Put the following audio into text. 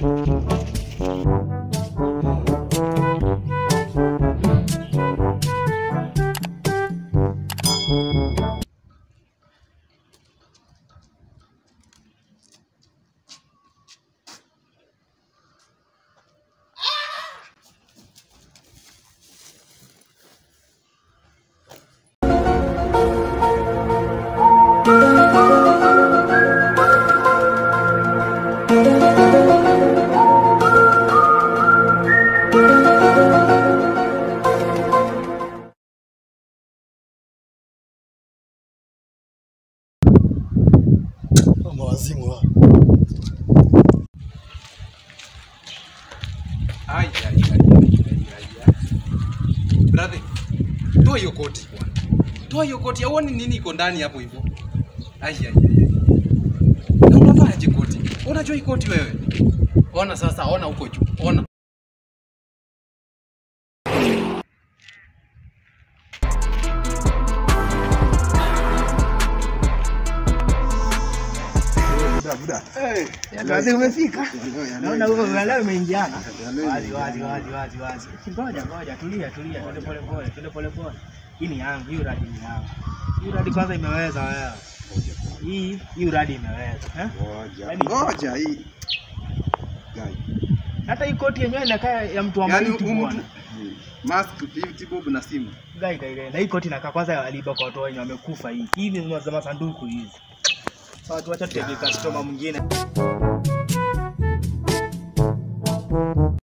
Mawazimu hao. Ai, ai, ai, ai, ai, ai. Brother, toa hiyo koti bwana. Toa hiyo koti, auoni nini iko ndani hapo hivyo? Ai, ai, ai. ai. Na unavaaje koti? Unajua hii koti wewe? Ona sasa, ona huko juu. Ona. Kazi umefika? Naona huko leo umeingiana. Wazi wazi wazi wazi wazi. Ngoja ngoja tulia tulia twende pole pole twende pole pole. Hii ni yangu, hii uradi ni yangu. Hii uradi kwanza imeweza wewe. Hii hii uradi imeweza, eh? Yaani, Ngoja hii. Hata hii koti yenyewe inakaa ya mtu wa Yaani maiti huyu bwana. mtu mask 50 bob na simu. Gai gai gai. Na hii koti inakaa kwanza aliiba kwa watu wenye wamekufa hii. Hii ni za masanduku hizi. Sasa tuacha tutegee customer mwingine.